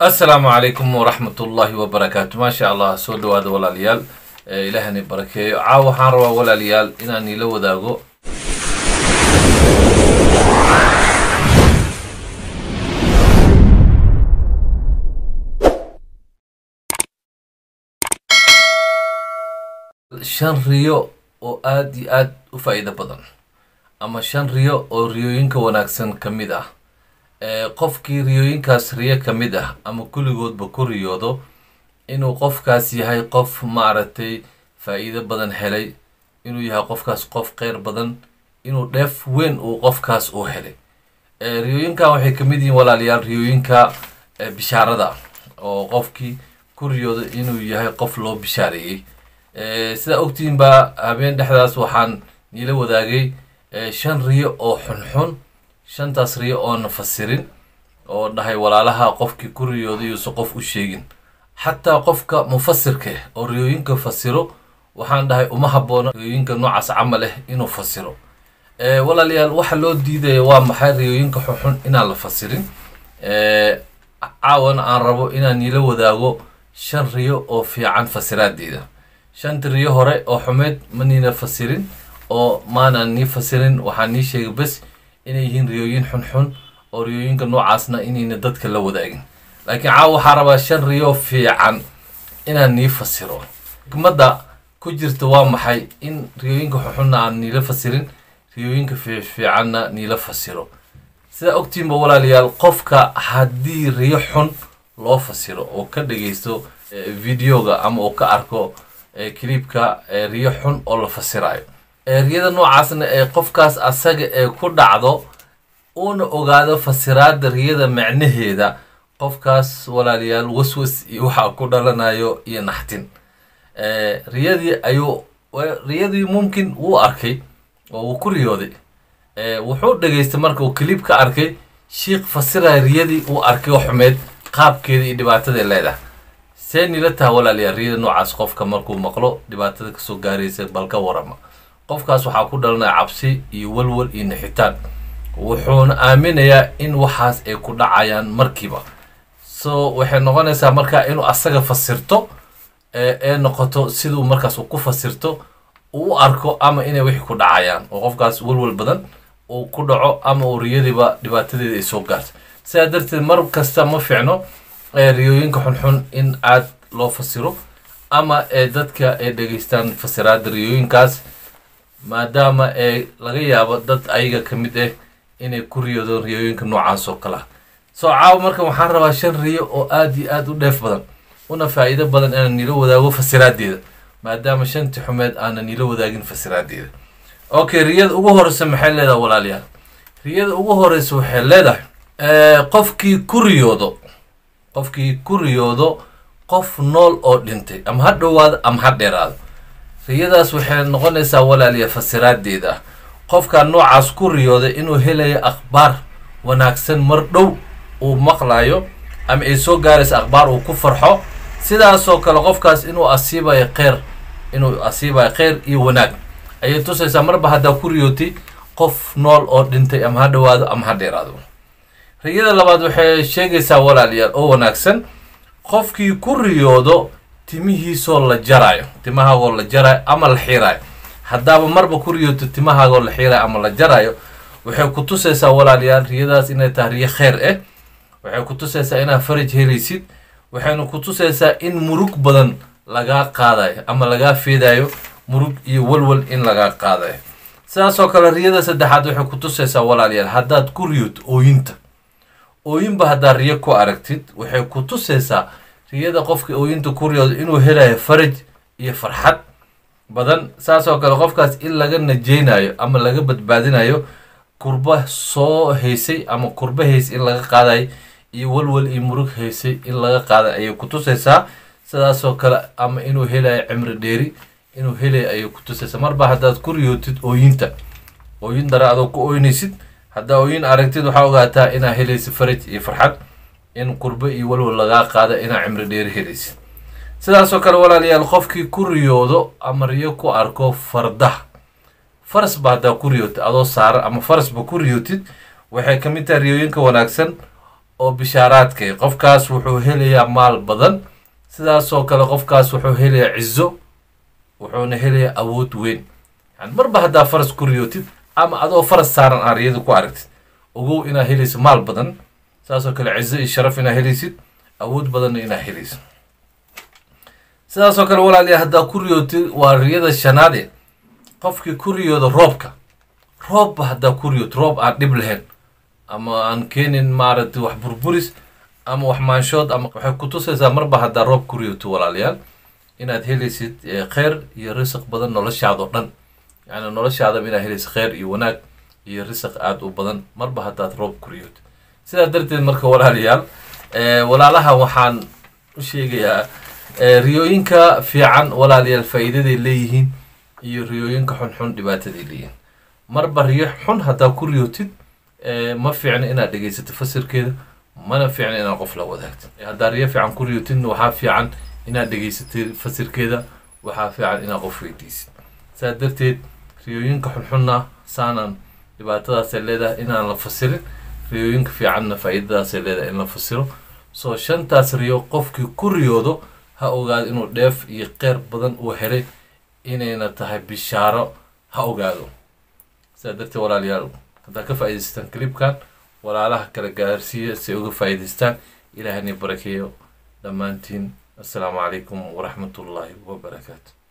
asalaamu calaykum waraxmat ullaahi wabarakaatu maasha allah soo dhawaada walaalayaal ilaahani barakeeyo caaw waxaan rabaa walaalayaal inaan ila wadaago shan riyo oo aada iyo aada u faa-iido badan ama shan riyo oo riyooyinka wanaagsan ka mid ah qofkii riyooyinkaas riyo ka mid ah ama kulligoodba ku riyoodo inuu qofkaas yahay qof maaragtay faa-iido badan helay inuu yahay qofkaas qof kheyr badan inuu dheef weyn uu qofkaas uu helay riyooyinkan waxay ka mid yihiin walaalayaal riyooyinka bishaarada oo qofkii ku riyoodo inuu yahay qof loo bishaareeyey sidaa ogtihiin baa habeen dhexdaas waxaan niila wadaagay shan riyo oo xunxun shantaas riyo oona fasirin oo dhahay walaalaha qofkii ku riyooday yuusan qof u sheegin xataa qofka mufasirka ah oo riyooyinka fasiro waxaan dhahay uma habboona riyooyinka noocaas camal ah inuu fasiro walaalayaal waxa loo diidaya waa maxay riyooyinka xunxun inaan la fasirin caawana aan rabo inaan niila wadaago shan riyo oo fiican fasiraadeeda shanta riyo hore oo xumeed ma niina fasirin oo maanaan nii fasirin waxaan nii sheegay bes inay yihiin riyooyin xunxun oo riyooyinka noocaasna inayna dadka la wadaagin laakiin caawa waxaa rabaa shan riyo fiican inaan nii fasiro xikmadda ku jirta waa maxay in riyooyinka xunxunna aan niila fasirin riyooyinka fiicanna niila fasiro sidaa ogtiinba walaalayaal qofka haddii riyo xun loo fasiro oo ka dhagaysto videoga ama uu ka arko clibka riyo xun oo la fasirayo riyada noocaasna ee qofkaas asaga ee ku dhacdo uuna ogaado fasiraada riyada macnaheeda qofkaas walaalayaal waswas iyo waxaa ku dhalanayo iyo naxtin riyadii ayuu riyadii mumkin wuu arkay oo wuu ku riyooday wuxuu dhageystay marka uu clib ka arkay shiikh fasiraya riyadii uu arkay oo xumeed qaabkeeda iyo dhibaataday leedahay see nila taha walaalayaal riyada noocaas qofka markuu maqlo dhibaatada kasoo gaaraysa balka warama qofkaas waxaa ku dhalanaya cabsi iyo walwal iyo nixitaan wuxuuna aaminayaa in waxaas ay ku dhacayaan markiiba so waxay noqonaysaa markaa inuu asaga fasirto ee noqoto siduu markaas uu ku fasirto uu u arko ama inay wixii ku dhacayaan oo qofkaas walwal badan uu ku dhaco ama uu riyadiiba dhibaatadeeda ay soo gaarto sidaa darteed mar kasta ma fiicno riyooyinka xunxun in aad loo fasiro ama dadka ay dhegeystaan fasiraada riyooyinkaas maadaama ee laga yaabo dad ayaga ka mid ah inay ku riyoodaan riyooyinka noocaas oo kale ah soo caawa marka waxaan rabaa shan riyo oo aada iyo aada u dheef badan una faa-iido badan inaan nila wadaago fasiraadeeda maadaama shanti xumeed aanan nila wadaagin fasiraadeeda okay riyada ugu horeysa maxay leedahay walaalayaal riyada ugu horeysa waxay leedahay qofkii ku riyoodo qofkii ku riyoodo qof nool oo dhintay ama ha dhowaado ama ha dheeraado riyadaas waxay noqonaysaa walaaliya fasiraadeeda ah qofkaa noocaas ku riyooday inuu helayo akhbaar wanaagsan mar dhow uu maqlayo ama ay soo gaaraysa akhbaar uu ku farxo sidaasoo kale qofkaas inuu asiibayo kheyr inuu asiibayo kheyr iyo wanaag ayay tusaysaa marba haddaa ku riyootay qof nool oo dhintay ama ha dhowaado ama ha dheeraado riyada labaad waxay sheegaysaa walaalayaal oo wanaagsan qofkii ku riyoodo timihiisoo la jaraayo timahaagoo la jaraayo ama la xiiraayo haddaaba marba ku riyooto timahaagoo la xiiraayo ama la jaraayo waxay ku tusaysaa walaalayaal riyadaas inay tahay riyo kheyr ah waxay ku tusaysaa inaad faraj helaysid waxayna ku tusaysaa in murug badan lagaa qaadayo ama lagaa feedayo murug iyo walwal in lagaa qaadayo sidaasoo kale riyada saddexaad waxay ku tusaysaa walaalayaal haddaad ku riyooto ooyinta ooyinba haddaad riyo ku aragtid waxay ku tusaysaa riyada qofka ooyinta ku riyoodo inuu helayo faraj iyo farxad badan saasoo kale qofkaas in laga najeynayo ama laga badbaadinayo kurba soo haysay ama kurba haysay in laga qaadayo iyo walwal iyo murug haysay in laga qaaday ayay ku tusaysaa sidaasoo kale ama inuu helayo cimri dheeri inuu helayo ayay ku tusaysaa marba haddaad ku riyootid ooyinta ooyin dara adoo ku ooynaysid haddaa ooyin aragtid waxaa ogaataa inaa helaysid faraj iyo farxad in qurbo iyo walwal lagaa qaada inaa cimri dheeri helaysid sidaasoo kale walaalayaal qofkii ku riyoodo ama riyo ku arko fardaha faras ba haddaa ku riyootid adoo saaran ama farasba ku riyootid waxay ka mid tahay riyooyinka wanaagsan oo bishaaraadka qofkaas wuxuu helayaa maal badan sidaasoo kale qofkaas wuxuu helayaa cizo wuxuuna helayaa awood weyn yani marba haddaa faras ku riyootid ama adoo faras saaran aa riyada ku aragtid ogow inaad helaysid maal badan saasoo kale cizo iyo sharaf inaad helaysid awood badanna inaad helaysid sidaasoo kale walaaliya haddaa ku riyootid waa riyada shanaade qofkii ku riyooda roobka roobba haddaa ku riyood roob aan dhib lahayn ama aan keenin maaragtay wax burburis ama wax maanshood ama waxay ku tusaysaa marba haddaa roob ku riyooto walaalayaal inaad helaysid kheyr iyo risiq badan noloshaadao dhan yani noloshaadaba inaad helaysid kheyr iyo wanaag iyo risiq aada u badan marba haddaad roob ku riyooto sidaa darteed marka walaalayaal walaalaha waxaan u sheegayaa riyooyinka fiican walaalayaal faa'iidaday leeyihiin iyo riyooyinka xunxun dhibaataday leeyihiin marba riyo xun haddaa ku riyootid ma fiicna inaad dhegaysatid fasirkeeda mana fiicna inaad qof la wadaagtid haddaa riyo fiican ku riyotidna waxaa fiican inaad dhegaysatid fasirkeeda waxaa fiican inaad qof weydiisid saa darteed riyooyinka xunxunna saanan dhibaatadaasay leedahay inaan la fasirin riyooyinka fiicanna faa'iidadaasay leedahay in la fasiro soo shantaas riyo qofkii ku riyoodo ha ogaado inuu dheef iyo qeyr badan uu helay inayna tahay bishaaro ha ogaado sidaa darteed walaalayaal haddaa ka faa'idaystaan clipkan walaalaha kala gaarsiiya si ay uga faa'idaystaan ilaahani barakeeyo dhammaantiin assalaamu calaykum waraxmatullaahi wabarakaatu